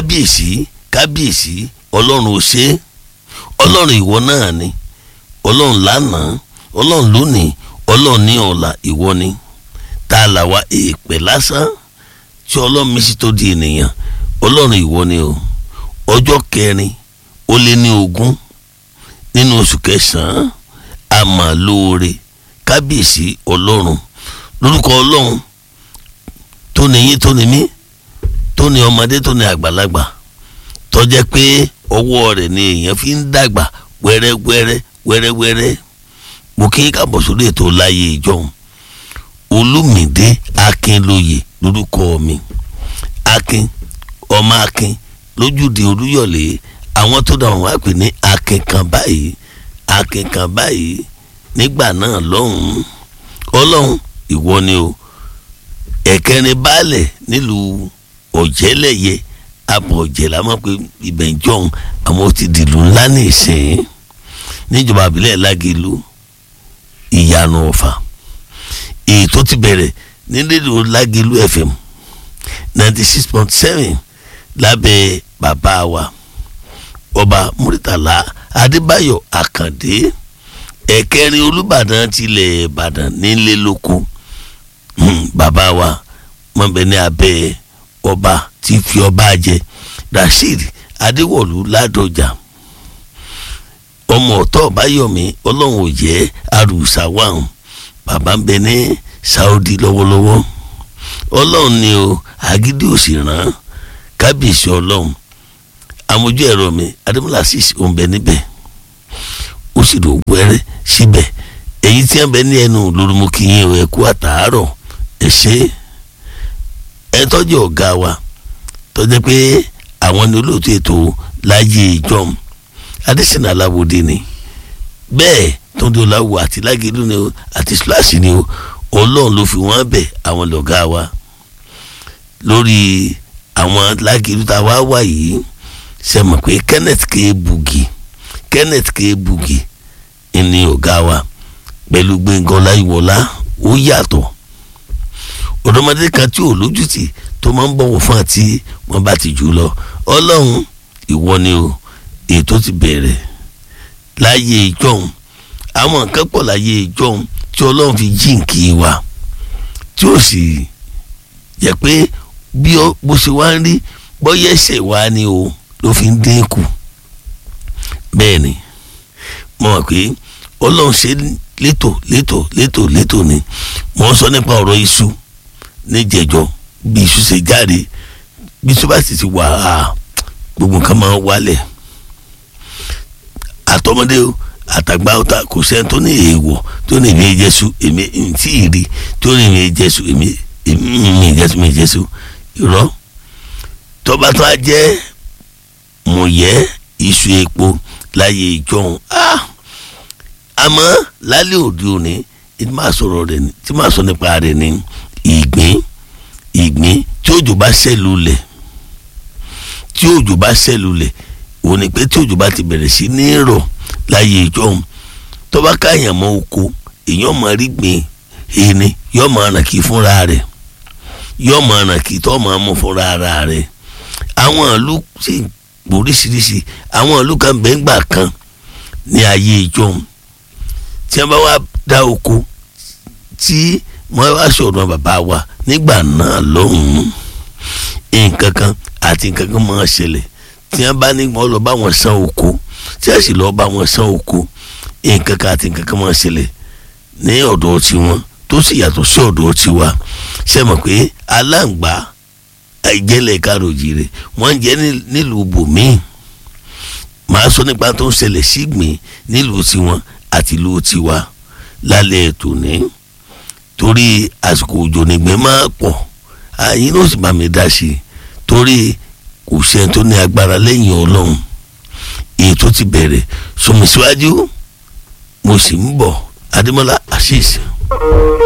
kábíyèsí kábíyèsí ọlọ́run ò ṣe é ọlọ́run ìwọ náà ni ọlọ́run lánàá ọlọ́run lónìí ọlọ́run ní ọ̀la ìwọ ni tá a là wá èèpẹ̀ lásán tí ọlọ́run mi sì tó di ènìyàn ọlọ́run ìwọ ni o ọjọ́ kẹrin ó lé ní ogún nínú oṣù kẹsàn-án àmà lóore kábíyèsí ọlọ́run lórúkọ ọlọ́run tó ní yín tó ní mí tó ní ọmọdé tó ní àgbàlagbà tó jẹ́ pé ọwọ́ rẹ̀ ni èèyàn fi ń dàgbà wẹ́rẹ́wẹ́rẹ́ wẹ́rẹ́wẹ́rẹ́ mo kí kábọ̀ sórí ètò láyé ìjọhún olùmìdé akínlóye lórúkọ mi akin ọmọ akin lójúde olúyọ̀lé àwọn tó dáhùn wá pè ní akin kan báyìí akin kan báyìí nígbà náà lọ́hùn-ún ọlọ́hun ìwọ ni o ẹ̀kẹrin baálẹ̀ nílùú ọ̀jẹ̀lẹ̀yẹ abọ̀jẹ̀ la mọ̀ pé ibẹ̀ ń jọ̀hún àwọn ti dìlú ńlá ní ìsìn níjọba àbílẹ̀ lágẹ̀lú ìyanu ọ̀fà èyí tó ti bẹ̀rẹ̀ ní rédíò lágẹ̀lú fm ninety six point seven lábẹ́ bàbá wa ọba muritala adébáyọ̀ àkàndé ẹ̀kẹrin olùbàdàn tilẹ̀ ìbàdàn nílé lóko bàbá wa mọ̀bẹ ní abẹ́ ọba tí fi ọba jẹ rasheed adéwọ̀lú ládọjà ọmọ ọ̀tọ̀ báyọ̀mí ọlọ́run ò jẹ́ arúsá wàhùn bàbá ń bẹ ní saudi lọ́wọ́lọ́wọ́ ọlọ́run ni o agídí òsì ràn kábíyèsí ọlọ́run amójú ẹ̀rọ mi adémọlá sì ń bẹ níbẹ̀ ó sì lò wẹ́rẹ́ síbẹ̀ èyí tí wọ́n bẹ ní ẹnu lórúmọkìyìn ẹ̀ kú àtàárọ̀ ẹ̀ ṣe ẹ tọ́jú ọ̀gá wa tọ́jú pé àwọn ni olóòtú ètò láyé ìjọm adésínà aláwòdì ni bẹ́ẹ̀ tóńdó láwù àti lágẹ̀lú ni o àti splash ni o ọlọ́run ló fi wọ́n bẹ̀ àwọn lọ́gá wa lórí àwọn lágẹ̀lú tá a wá wà yìí ṣe mọ̀ pé kenneth k bugi kenneth k bugi ni ọ̀gá wa pẹ̀lú gbẹ̀ngàn láyíwọlá ó yàtọ̀ ọ̀dọ́mọdé kan tí ò lójútì tó máa ń bọ̀wọ̀ fún àti wọ́n bá ti jù lọ ọlọ́run ìwọ ni o ètò ti bẹ̀rẹ̀ láyé ìjọhún àwọn nǹkan pọ̀ láyé ìjọhún tí ọlọ́run fi jíǹkì wa tí ó sì yẹ pé bí bó ṣe wá ń rí bọ́yẹ̀ ẹ̀ṣẹ̀ wa ni o ló fi ń dínkù bẹ́ẹ̀ ni mo mọ̀ pé ọlọ́run ṣe létò létò létò létò ni mo ń sọ nípa ọ̀rọ̀ iṣu níjẹ̀jọ́ bí iṣu ṣe jáde bí iṣu bá sì ti wà á gbogbo nǹkan máa ń wálẹ̀ àtọmọdé o àtàgbà ọ̀tá kò sẹ́ni tó ní èèwọ̀ tó ní ìwé jésù èmi tí ì rí tó ní ìwé jésù èmi èmi jésù mi jésù irọ́ tọ́ba tó a jẹ́ mọ̀yẹ́ iṣu epo láyé ìjọhún àmọ́ lálẹ́ òde òní tí máa sọ̀rọ̀ rẹ̀ ní tí máa sọ nípa rẹ̀ ní ìgbín ìgbín tí òjò bá ṣẹ́lu lẹ̀ tí òjò bá ṣẹ́lu lẹ̀ òun ni pé tí òjò bá ti bẹ̀rẹ̀ sí ní rọ̀ láyé ìjọhún tó bá káyàn mọ́ oko èèyàn máa rí gbìn ẹni yóò máa ràn kí fúnra rẹ̀ yóò máa ràn kí tó máa mú fúnra ara rẹ̀ àwọn ìlú sì oríṣiríṣi àwọn ìlú kan bẹ́ńgbà kan ní ayé ìjọhún tí wọ́n bá wá dá oko tí wọ́n wá sọ̀rọ̀ bàbá wa nígbà náà lọ́hùn-ún nǹkan kan àti nǹkan kan máa ṣẹlẹ̀ tí wọ́n bá ní wọ́n lọ bá wọn san oko tí wọ́n sì lọ bá wọn san oko nǹkan kan àti nǹkan kan máa ṣẹlẹ̀ ní ọ̀dọ̀ tiwọn tó sì yàtọ̀ sí ọ̀dọ̀ tiwa ṣe mọ̀ pé aláǹgbá ìjẹ́lẹ̀ káròjì rẹ̀ wọ́n ń jẹ́ nílùú bòmíì màá sọ nípa tó ń ṣẹlẹ̀ sígbìn nílùú tiwọn àti ìlú tiwa lálẹ́ ètò ní torí àsìkò òjò nígbẹ́ máa pọ̀ àyín ló sì bá mi dá sí i torí kò sẹ́ni tó ní agbára lẹ́yìn ọlọ́run èyí tó ti bẹ̀rẹ̀ sọmi síwájú mo sì ń bọ̀ adémọ́lá asís.